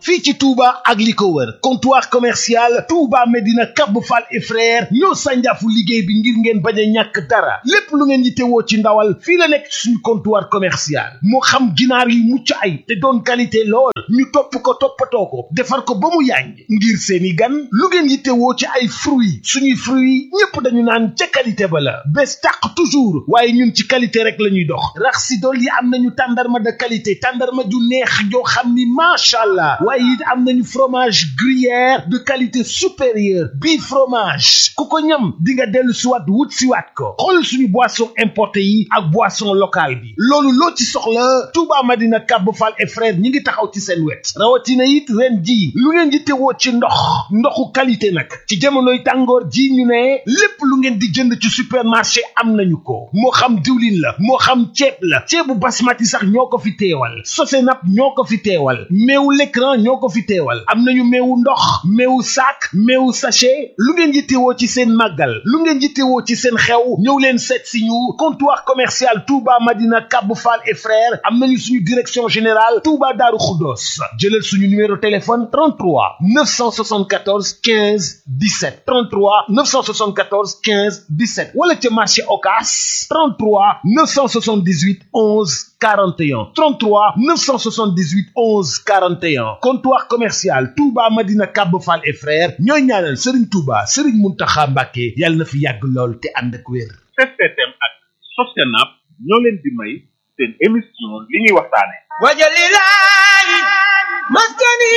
fii ci Touba ak li ko wër comptoir commercial Touba Medina Cap Fall et frère ñoo sànjaafu liggéey bi ngir ngeen bañ a ñàkk dara lépp lu ngeen yittewoo ci ndawal fii la nekk suñu comptoir commercial moo xam ginaar yi mucc ay te doon qualité lool ñu topp ko toppatoo ko defar ko ba mu yàññ ngir seeni gan lu ngeen yittewoo ci ay fruits suñuy fruits ñépp dañu naan ca qualité ba la bés tàq toujours waaye ñun ci qualité rek la ñuy dox rax si dool yi am nañu tàndarma de qualité tàndarma ju neex joo xam ni macha allah waaye it am nañu fromage gruyère de qualité supérieure bii fromage ku ko ñam di nga dellu siwaat wut siwaat ko xool suñu boisson importé yi ak boisson locale bi loolu loo ci soxla Touba Madina Cap Fall et frère ñi ngi taxaw ci seen wet rawatina it ren ji lu ngeen di tewoo ci ndox ndoxu qualité nag ci jamonoy tàngoor ji ñu ne lépp lu ngeen di jënd ci supermarché am nañu ko moo xam diwlin la moo xam ceeb la ceebu basmati sax ñoo ko fi teewal sosenap ñoo ko fi teewal meewu l'écran ñoo ko fi teewal am nañu meewu ndox meewu sac meewu sachet lu ngeen yittewoo ci seen màggal lu ngeen yittewoo ci seen xew ñëw leen seet si ñu comptoir commercial Touba Madina Cap Fall et frères am nañu suñu direction générale Touba Darou Khoudoss jëlal suñu numéro téléphone 33 974 15 17 33 974 15 17 wala ca marché Ocass 33 978 11 41 33 978 11 41 comptoir commercial Touba Madina Cap Fall et frères ñooy ñaanal Serigne Touba Serigne Mountakha Mbacké yàlla na fi yàgg lool te ànd ak wér. STM ak Sosenap ñoo leen di may seen émission li ñuy waxtaane wajalilahi maskani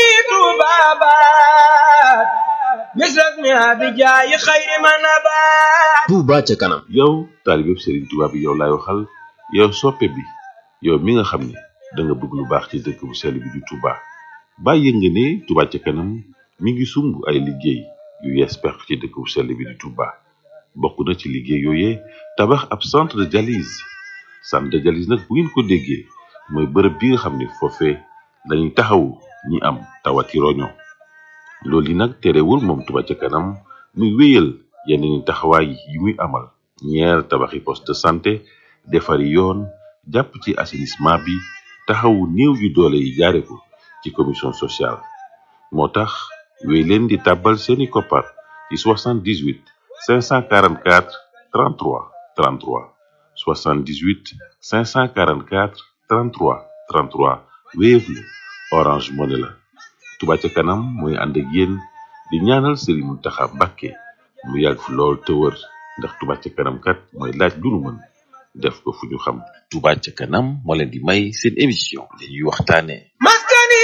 tubabat misrak mi abijayi xayri manabat Touba ca kanam yow taalibeb Serigne Touba bi yow laay waxal yow soppe bi yow mi nga xam ne da nga bëgg lu baax ci dëkk bu sell bi di Touba bàyyi nga ne Touba ca kanam mi ngi sumb ay liggéey yu yees peq ci dëkk bu sell bi di Touba bokk na ci liggéey yooyee tabax ab centre de dialyse centre de dialyse nag bu ngeen ko déggee mooy bërëb bi nga xam ne foofee dañuy taxawu ñi am tawati roño loolu yi nag terewul moom Touba ca kanam muy wéyal yeneen i taxawaay yi muy amal ñeer tabaxi poste de santé defari yoon jàpp ci assainissement bi taxawu néew yu doole yi jaare ko ci commission sociale moo tax wéy leen di tàbbal seeni koppar ci 78 544 33 33 78 544 33 33 Wave la Orange Money la Touba ca kanam mooy ànd ak yéen di ñaanal Serigne Mountakha Mbacké mu yàgg fi lool te wër ndax Touba ca kanam kat mooy laaj lu nu mën def ko fu ñu xam Touba ca kanam moo leen di may seen émission li ñuy waxtaane maskani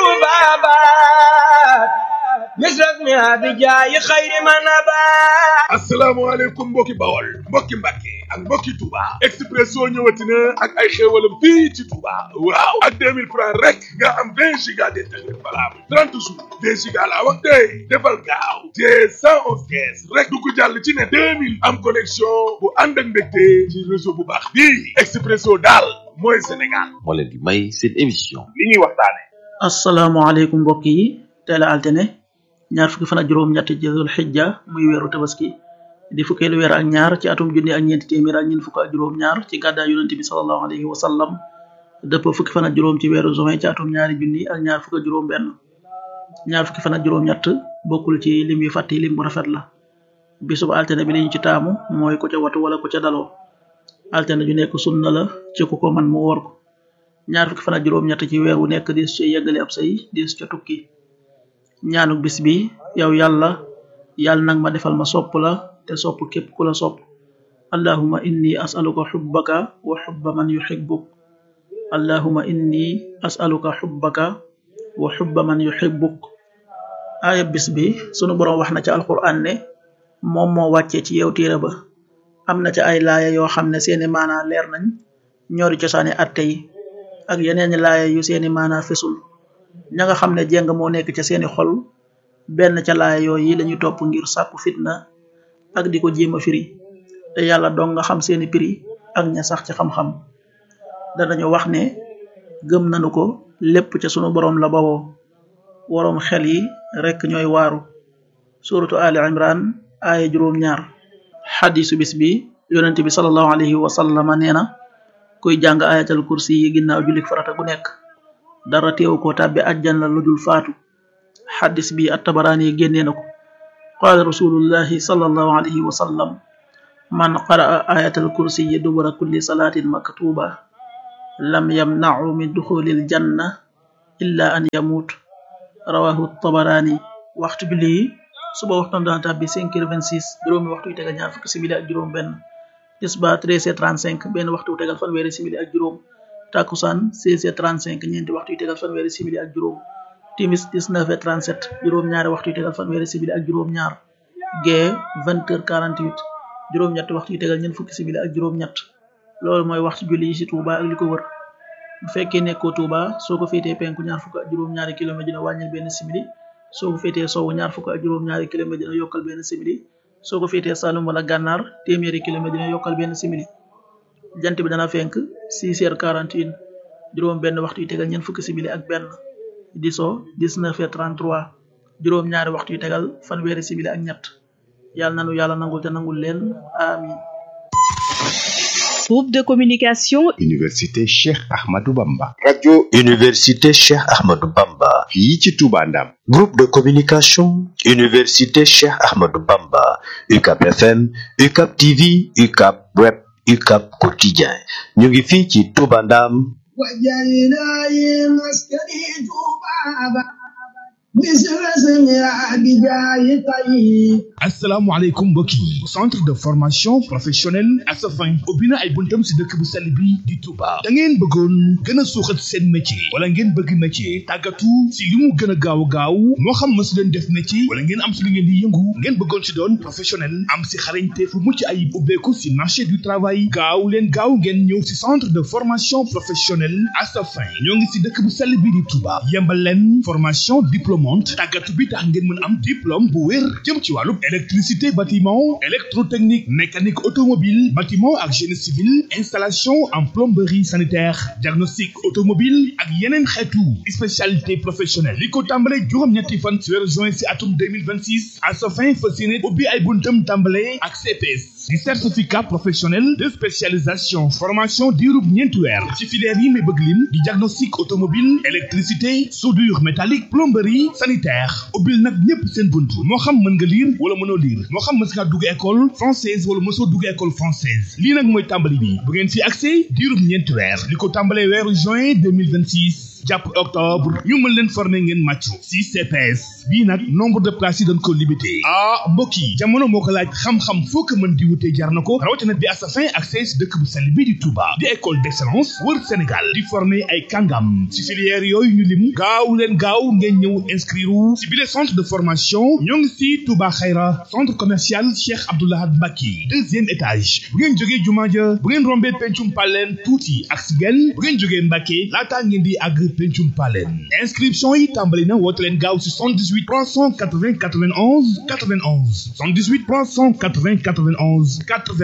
tubabat misrak mi abijayi xayri manabat asalaamaaleykum mbokki bawol mbokki mbàkke ak mbokki Touba Expresso ñëwati na ak ay xéewalam fii ci Touba waaw ak 2000 francs rek nga am 20 giga d'internet valable 30 jours 20 giga laa wax tey defal gaaw te 111 kees rek dugg jàll ci ne 2000 am connexion bu ànd ak mbégte ci réseau bu baax bii Expresso daal mooy Sénégal moo leen di may seen émission li ñuy waxtaane asalaamaaleykum mbokk yi teel a altine ñaar fukki fan ak juróom-ñett ci Dul Xijja muy weeru tabaski di fukkeelu weer ak ñaar ci atum junni ak ñeenti téeméer ak ñeent fukk ak juróom-ñaar ci gàddaay yonente bi sallallahu alayhi wa sallam dëpp fukki fan ak juróom ci weeru juin ci atum ñaari junni ak ñaar fukk ak juróom-benn ñaar fukki fan ak juróom-ñett bokkul ci lim yu fàtte lim bu rafet la bisub altine bi li ñu ci taamu mooy ku ca watu wala ku ca daloo altine ju nekk sunna la ci ku ko man mu woor ko ñaar fukki fan ak juróom-ñett ci weer wu nekk dis ci yeggale ab say dis ca tukki ñaanuk bis bi yow yàlla yàlla nag ma defal ma sopp la te sopp képp ku la sopp allahuma inni asaluka xubbaka wa xubba man yuxibbuk allahuma inni asaluka xubbaka wa xubba man yuxibbuk aaya bis bi sunu boroom wax na ca alquran ne moom moo wàccee ci yow téere ba am na ca ay laaya yoo xam ne seeni maanaa leer nañ ñoori cosaani atte yi ak yeneeni laaya yu seeni maanaa fesul ña nga xam ne jéng moo nekk ca seeni xol benn ca laaya yooyu lañuy topp ngir sàkku fitna ak di ko jéem a firi te yàlla dong nga xam seeni prix ak ña sax ci xam-xam danañu wax ne gëm nanu ko lépp ca sunu boroom la bawoo woroom xel yi rekk ñooy waaru suratu ali imran aaya juróom ñaar xadisu bis bi yonent bi salallahu alayhi wa sallama nee na kuy jàng ayatal kursi yi ginnaaw julik farata gu nekk dara teewu ko tàbbi àjjana lu dul faatu xaddis bi at-Tabaraani génnee na ko qaala rasulullahi sallallahu alayhi wa sallam man qaraa ayatal kursiyi dubura kulli salaatin maktuba lam yamnacu min duxulil janna illa an yamut rawahu tabaraani waxtu bi lii suba waxtam dana tàbbi cinq heures vingt six juróomi waxtu yu tegal ñaar fukki simili ak juróom benn tisba treize heures trente cinq benn waxtu yu tegal fanweeri simili ak juróom takkusaan seize heures trente cinq ñeenti waxtu yu tegal fanweeri simili ak juróom timis dix-neuf heures trente-sept juróom ñaari waxtu yu tegal fanweeri simili ak juróom ñaar gee vingt heures quarante-huit juróom ñett waxtu yu tegal ñeent fukki simili ak juróom ñett loolu mooy waxtu julli yi ci Touba ak li ko wër bu fekkee nekkoo Touba soo ko féetee penku ñaar fukk ak juróom ñaari kilomètre dina wàññil benn simili soo ko féetee sowwu ñaar fukk ak juróom ñaari kilomètre dina yokkal benn simili soo ko féetee Saloum wala Gànnaar téeméeri kilomètre dina yokkal benn simili jant bi dana fenk 6 heures 41 juróom benn waxtu yu tegal ñeent fukki simili ak benn di so 19 heures 33 juróom ñaari waxtu yu tegal fanweeri simili ak ñett yàlla nanu yàlla nangul te nangul leen amin Groupe de communication Université Cheikh Ahmadou Bamba. radio Université Cheikh Ahmadou Bamba. fii ci Touba Ndam. groupe de communication Université Cheikh Ahmadou Bamba. UCAP FM UCAP TV UCAP web UCAP quotidien ñu ngi fii ci Touba Ndam. asalaamaaleykum mbokk yi centre de formation professionnelle Asafin ubbi na ay buntam si dëkk bu sell bi di Touba da ngeen bëggoon gën a suuxat seen métier wala ngeen bëgg métier tàggatu si li mu gën a gaaw gaaw moo xam ma si leen def métier wala ngeen am si li ngeen di yëngu ngeen bëggoon si doon professionnel am si xarañte fu mucc ayib ubbeeku si marché du travail gaaw leen gaaw ngeen ñëw si centre de formation professionnelle Asafin ñoo ngi si dëkk bu sell bi di Touba yembal leen formation diplômante tàggatu bi tax ngeen mën am diplôme bu wér jëm ci wàllu électricité bâtiment électrotechnique mécanique automobile bâtiment ak génie civil installation en plomberie sanitaire diagnostic automobile ak yeneen xeetu spécialité professionnelle li ko tàmbale juróom-ñetti fan ci weeru juin ci atum 2026 à sa fin fas yéene ubbi ay buntam tàmbale ak CPS di certificat professionnel de spécialisation formation diirub ñeenti weer ci filière yi may bëgg lim di diagnostic automobile électricité soudure métallique plomberie sanitaire ubbil nag ñépp seen bunt moo xam mën nga lire wala mënoo lire moo xam mës nga dugg école française wala mësoo dugg école française lii nag mooy tàmbali bi bu ngeen fi accès diirub ñeenti weer li ko tàmbalee weeru juin 2026 jàpp octobre ñu mën leen former ngeen màccu si CPS bii nag nombre de places yi dañ ko limité ah mbokk yi jamono moo ko laaj xam-xam foo ko mën di wutee jar na ko rawatina bi Asafin accès si dëkk bu sell bii di Touba di école d'excellence wër Sénégal di former ay kàngam si filière yooyu ñu lim gaaw leen gaaw ngeen ñëw inscrire si bile centre de formation ñoo ngi si Touba Xayra centre commercial Cheikh Abdoulahad Mbacke deuxième étage bu ngeen jógee jumaa ja bu ngeen rombee pencum paleen tuuti ak si genn bu ngeen jógee Mbacke laataa ngeen di àgg pencum paleen inscription yi tàmbali na woote leen gaaw si 78 380 91 91 78 380 91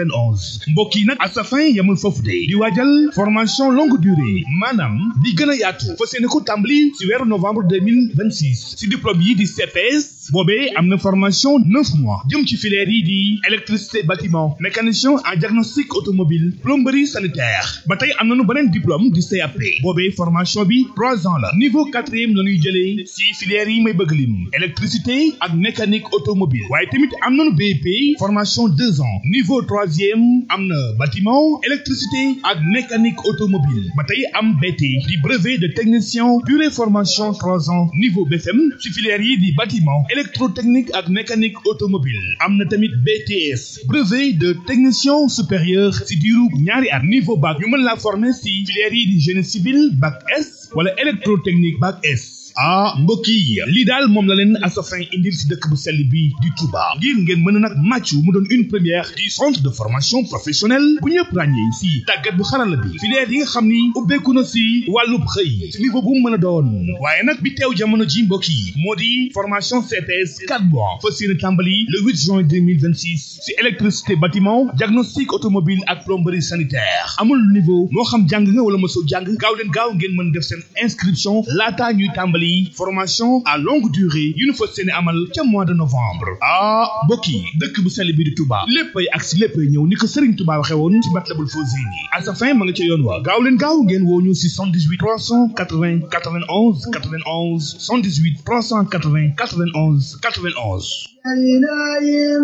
91 mbokk yi nag Asafin yamul foofu de di waajal formation longue durée maanaam di gën a yaatu fas yéene ko tàmbali si weeru novembre 2026 si diplôme yi di CPS boobee am na formation neuf mois jëm ci filière yi di électricité bâtiment mécanicien en diagnostic automobile plomberie sanitaire ba tey am nañu beneen diplôme di CAP boobee formation bi trois ans la niveau quatrième la ñuy jëlee si filière yi may bëgg lim électricité ak mécanique automobile waaye tamit am nañu BEP formation deux ans niveau troisième am na bâtiment électricité ak mécanique automobile ba tey am BT di brevet de technicien durée formation trois ans niveau BFM si filière yi di bâtiment électrotechnique ak mécanique automobile am na tamit BTS brevet de technicien supérieur si diiru ñaari at niveau bac ñu mën la former si filière yi di génie civil bac S wala électrotechnique bac S ah mbokk yi lii daal moom la leen Asafin indil si dëkk bu sell bi di Touba ngir ngeen mën a nag màccu mu doon une première du centre de formation professionnelle bu ñëpp ràññee si tàggat bu xarala bi filière yi nga xam ni ubbeeku na si wàllub xëy si niveau bu mu mën a doon waaye nag bi teew jamono ji mbokk yi moo di formation CPS 4 mois fas yéene tàmbali le 8 juin 2026 si électricité bâtiment diagnostic automobile ak plomberie sanitaire amul niveau moo xam jàng nga wala mosoo jàng gaaw leen gaaw ngeen mën def seen inscription laataa ñuy tàmbali yi formation à longue durée yu ñu fas yéene amal ca mois de novembre ah mbokk yi dëkk bu sell bi di Touba léppay ak si léppay ñëw ni ko Serigne Touba waxe woon ci Matlabul Fawzeyni à sa fin ma nga ca yoon wa gaaw leen gaaw ngeen woo ñu si 78 380 91 91 78 380 91 91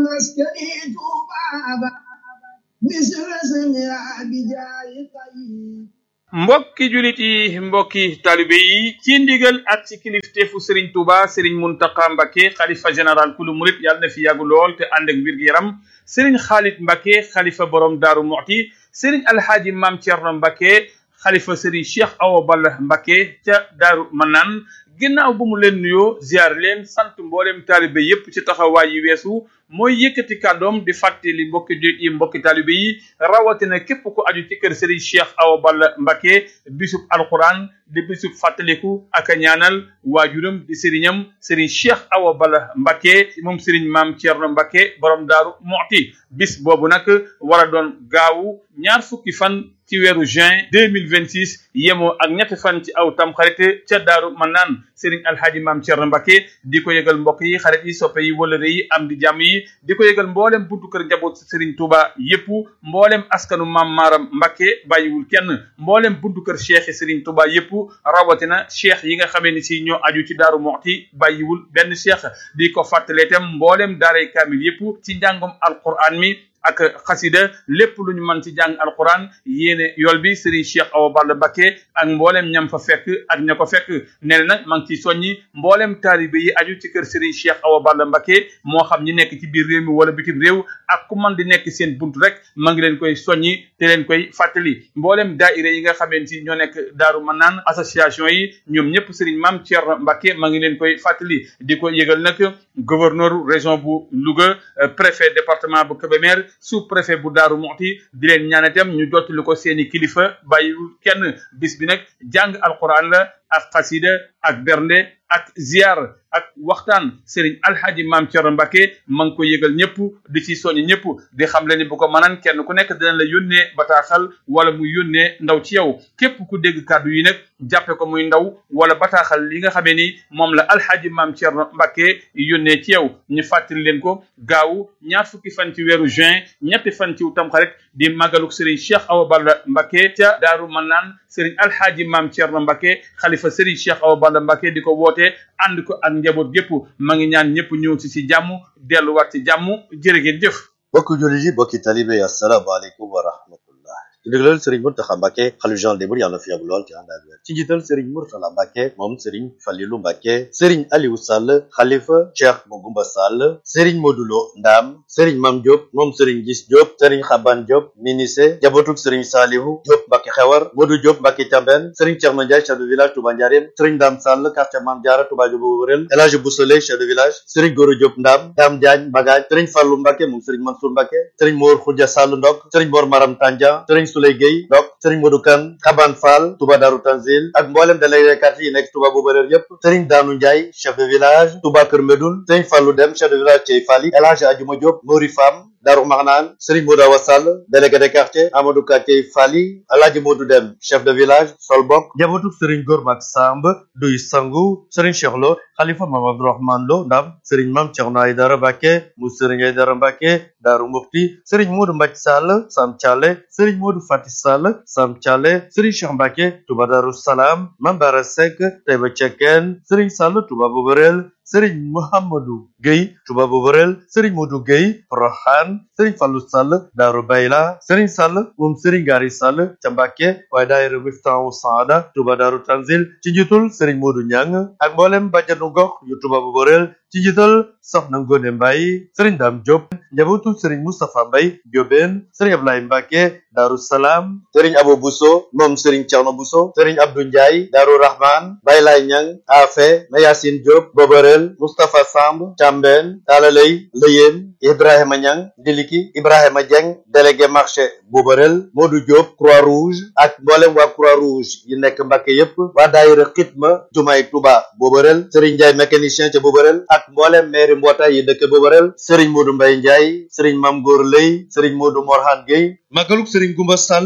mbokki julit yi mbokki talibe yi ci ndigal ak ci kilifteefu Serigne Touba Serigne Mountakha Mbacké xalifa général kulu murit yàlla na fi yàgg lool te ànd ak wér gu yaram Serigne Khalid Mbacké xalifa borom Daaru Muxti Serigne Alhaaji Maam Thierno Mbacké xalifa Serigne Cheikh Awa Balla Mbacké ca Daaru Manaan ginnaaw bu mu leen nuyoo ziar leen sant mboolem taalibe yépp ci taxawaay yi weesu mooy yëkkati kàddoom di fàttali mbokki jullit yi mbokki taalibe yi rawatina képp ku aju ci kër Serigne Cheikh Awa Balla Mbacké bisub alquran di bisub fàttaliku ak a ñaanal waajuram di sëriñam Serigne Cheikh Awa Balla Mbacké moom Serigne Maam Thierno Mbacké borom Daaru Muxti bis boobu nag war a doon gaawu ñaar fukki fan ci weeru juin deux mille vingt six yemoo ak ñetti fan ci aw tam xarit ca daaru Manaan Serigne Alhaji Maam Thierno Mbacké di ko yëgal mbokk yi xarit yi soppe yi wëlëre yi am di jàmm yi di ko yëgal mboolem buntu kër njaboot Serigne Touba yépp mboolem askanu Maam Maaram Mbacké bàyyiwul kenn mboolem buntu kër cheikh Serigne Touba yépp rawatina cheikh yi nga xamee ni si ñoo aju ci daaru Muxti bàyyiwul benn cheikh di ko fàttalee itam mboolem daaray kaamil yépp ci njàngom alquran mi ak xasida lépp lu ñu mën ci jàng alquran yéene yool bi Serigne Cheikh Awa Balla Mbacké ak mboolem ñam fa fekk ak ña ko fekk nee na nag maa ngi ciy soññi mboolem taalibe yi aju ci kër Serigne Cheikh Awa Balla Mbacké moo xam ñi nekk ci biir réew mi wala bitim réew ak ku man di nekk seen bunt rek maa ngi leen koy soññi te leen koy fàttali mboolem daaira yi nga xamante ni ñoo nekk Daaru Manaan association yi ñoom ñëpp Serigne Mame Thierno Mbacké maa ngi leen koy fàttali di ko yëgal nag gouverneur région bu Louga préfet département bu Kébémer sous préfet bu Daaru Muxti di leen ñaan itam ñu jottali ko seeni kilifa bàyyiwul kenn bis bi nag jàng alquran la ak xasida ak bernde ak ziar ak waxtaan Serigne Alhaji Maam Thierno Mbacké ma ngi ko yëgal ñëpp di ci soññ ñëpp di xam le ni bu ko mënaan kenn ku nekk dina la yónnee bataaxal wala muy yónnee ndaw ci yow képp ku dégg kàddu yi nag jàppe ko muy ndaw wala bataaxal li nga xamee ni moom la Alhaji Maam Thierno Mbacké yónnee ci yow ñu fàttali leen ko gaaw ñaar fukki fan ci weeru juin ñetti fan ci tamxarit di màggaluk Serigne Cheikh Awa Balla Mbacké ca Daaru Manaan Serigne Alhaji Maam Thierno Mbacké xalifa Serigne Cheikh Awa Balla Mbacké di ko woote ànd ko ak njaboot gépp ma ngi ñaan ñëpp ñëw ci ci jàmm delluwaat ci jàmm jërë ngeen jëf bokki jullit yi bokki talibe yi asalaamaaleykum wa rahmatullah ci ndigalal sëriñ Mountakha Mbacké xalifa général des mourides yàlla na fi yàgg lool ci ànd ak wér ci njiital sëriñ Mourtala Mbacké moom sëriñ Falilou Mbacké sëriñ Aliou Sall xalifa Cheikh Mogoumba Sall sëriñ Modulo Ndam sëriñ Mam Diop moom sëriñ Gis Diop sëriñ Xaban Diop Minise jabotuk sëriñ Salihu Diop Mbacké Xewar Modou Diop Mbacké Thiamben sëriñ Thierno Ndiaye chef de village Touba Ndiarème sëriñ Dame Sall quartier Mame Diarra Touba Diobo Wërel El Hadji Boussole chef de village sëriñ Goro Diop Ndam Dame Diagne Bagaj sëriñ Fallou Mbacké moom sëriñ Mansour Mbacké sëriñ Mor Khoudia Sall Ndok sëriñ Mor Maram Tandia sëriñ Souley Gueye Ndok sëriñ Modou Kane Xaban Fall Touba Darou Tanzil ak mboolem délégué quartier yi nekk Touba Boubaleer yépp sëriñ Danou Ndiaye chef de village Touba Kër Medoun sëriñ Fallou Dem chef de village Thiey Fally El Hadji Adjuma Diop Mori Fam Darou Marnane Serigne Modou Awa Sall délégué de quartier Amadou Katey Fally Alhaji Modou Dem chef de village Solbok jabotuk Serigne Gormak Samb Duy Sangu Serigne Cheikh Lo Khalifa Mame Abdourahmane Lo Ndam Serigne Mame Thierno Aïdara Mbacké mu Serigne Aïdara Mbacké Darou Mufti Serigne Modou Mbacké Sall Sam Thialé Serigne Modou Fati Sall Sam Thialé Serigne Cheikh Mbacké Touba Darou Salam Mame Bara Seck Taïba Cekkeen Serigne Sall Touba Boborel Serigne Mouhamadou Gueye Touba Boborel Serigne Modou Gueye Porokhane Serigne Fallou Sall Darou Bayla Serigne Sall moom Serigne Gari Sall ca Mbacké waaye daayira Miftahu Saada Touba Darou Tanzil ci njiitul Serigne Modou Niang ak mboolem bàjjanu gox yu Touba Boborel ci njiital Soxna Ngone Mbaye Serigne Dame Diop njabootu Serigne Moustapha Mbaye Diobène Serigne Ablaye Mbacké Darou Salam Serigne Abou Bousso moom Serigne Thierno Bousso Serigne Abdou Ndiaye Darou Rahman Baye Lay Niang Afe Mayacine Diop Boborel Moustapha Samb Thiambène Talalay Leyeen Ibrahima Niang Diliki Ibrahima Dieng délégué marché Boborel Modou Diop Croix-Rouge ak mboolem waa Croix-Rouge yi nekk Mbacké yépp waa daayira Xitma Jumaay Touba Boborel Serigne Ndiaye mécanicien ca Boborel ak mboolem maire mbootaay yi dëkk Boborel Serigne Modou Mbaye Ndiaye Serigne Mame Gor Lay Serigne Modou Morhan Gueye magaluk Serigne Goumba Sall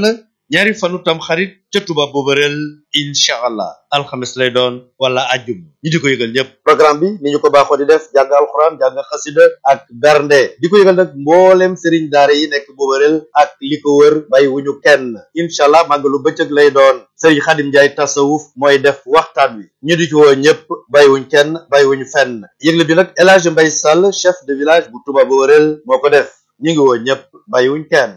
ñaari fanu tam xarit ca Touba Boberel incha allah alxames lay doon wala ajjum ñi di ko yëgal ñëpp programme bi ni ñu ko baaxoo di def jàng alxuraan jàng xasida ak bernde di ko yëgal nag mboolem sëriñ daara yi nekk Boberel ak li ko wër bàyyi wuñu kenn incha allah màggalu bëccëg lay doon sëriñ Xadim Njaay tasawuf mooy def waxtaan wi ñu di ci woo ñëpp bàyyiwuñ kenn bàyyiwuñu fenn yëgle bi nag El Hadj Mbay Sall chef de village bu Touba Boberel moo ko def ñu ngi woo ñëpp bàyyiwuñ kenn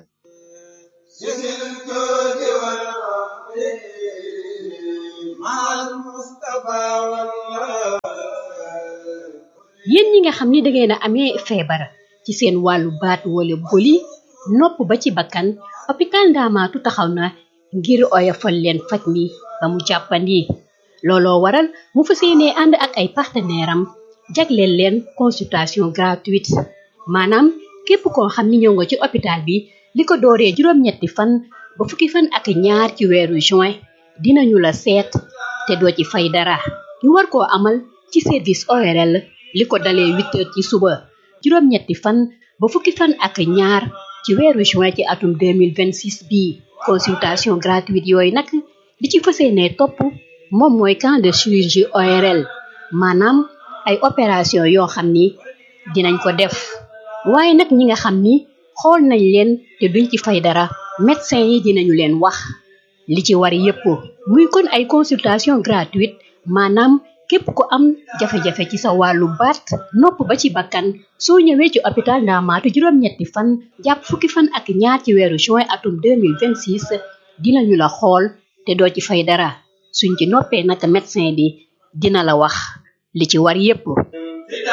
yéen ñi nga xam ni dangeen a amee feebar ci seen wàllu baat wala boli nopp ba ci bakkan hôpital Ndaamaatu taxaw na ngir oyofal leen faj mi ba mu jàppandi looloo waral mu fas yéenee ànd ak ay partenaire am jagleel leen consultation gratuite maanaam képp koo xam ni ñëw nga ci hôpital bi li ko dooree juróom-ñetti fan ba fukki fan ak ñaar ci weeru juin dinañu la seet te doo ci fay dara ñu war koo amal ci service ORL li ko dalee huit heures ci suba juróom-ñetti fan ba fukki fan ak ñaar ci weeru juin ci atum 2026 bii consultation gratuite yooyu nag li ci fas yéenee topp moom mooy camp de chirurgie ORL maanaam ay opération yoo xam ni dinañ ko def waaye nag ñi nga xam ni xool nañ leen te duñ ci fay dara médecin yi dinañu leen wax li ci war yépp muy kon ay consultation gratuite maanaam képp ku am jafe-jafe ci sa wàllu baat nopp ba ci bakkan soo ñëwee ci hôpital Ndaamaatu juróom-ñetti fan jàpp fukki fan ak ñaar ci weeru juin atum 2026 dinañu la xool te doo ci fay dara suñ ci noppee nag médecin bi dina la wax li ci war yépp